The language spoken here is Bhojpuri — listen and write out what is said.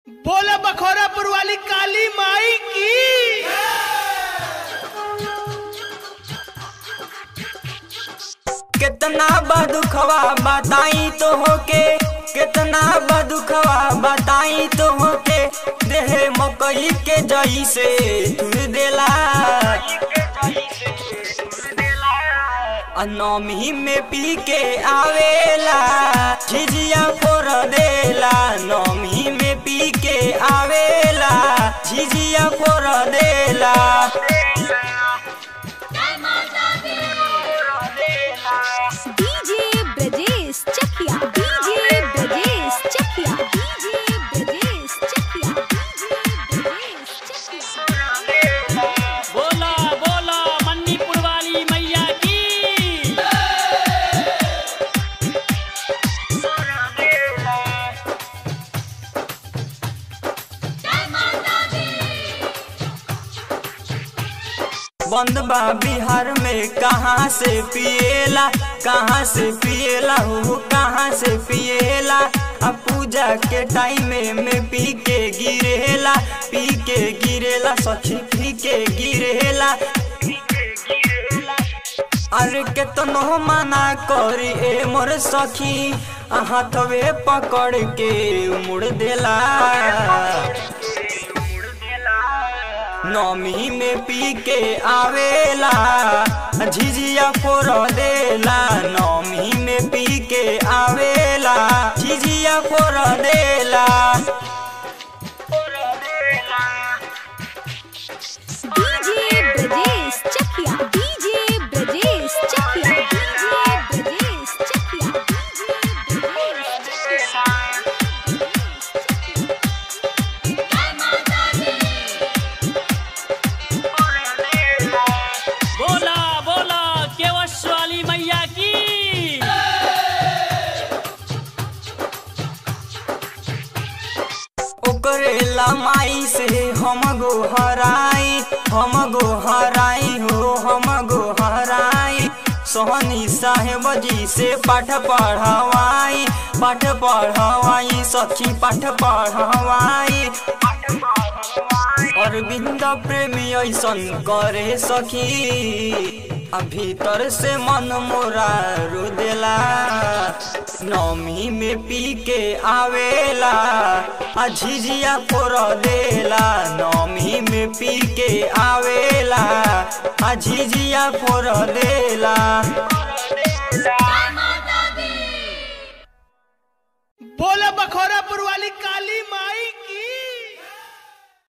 बोला बखोरापुर वाली काली माई की कितना बदुखवा बताई तो होके कितना बदुखवा बताई तो होके देह मकई के जई से तुर देला नौमी में पी के आवेला झिझिया फोर देला नौमी में पी के आवेला झिझिया फोर देला DJ Brajesh Chakiya DJ Brajesh Chakiya DJ Brajesh Chakiya DJ Brajesh Chakiya बोला बोला मन्नीपुर वाली मैया की बंद बा बिहार में कहाँ से पिएला कहाँ से पिएला हो कहाँ से पिएला आ पूजा के टाइम में पी के गिरेला पी के गिरेला सखी पी के गिरेला अरे केतनो मना करी ए मोर सखी आ हाथवे पकड़ के मुड़ देला नौमी में पी के आवेला झिझिया फोर देला नौमी में पी के आवेला झिझिया फोर देला DJ Brajesh Chakiya DJ Brajesh Chakiya DJ Brajesh Chakiya DJ Brajesh Chakiya बोला बोला केवश वाली मैया की ओकरे माई से हम गो हराई हम गो हराई हो हम गो हराई सोहनी साहेब जी से पाठ पढ़वाई पाठ पढ़वाई सखी पाठ पढ़वाई अरविंद प्रेमी ऐसन करे सखी आ भीतर से मन मोरा रो देला नौमी में पी के आवेला आ झिझिया फोर देला नौमी में पी के आवेला आ झिझिया फोर देला बोला बखोरापुर वाली काली माई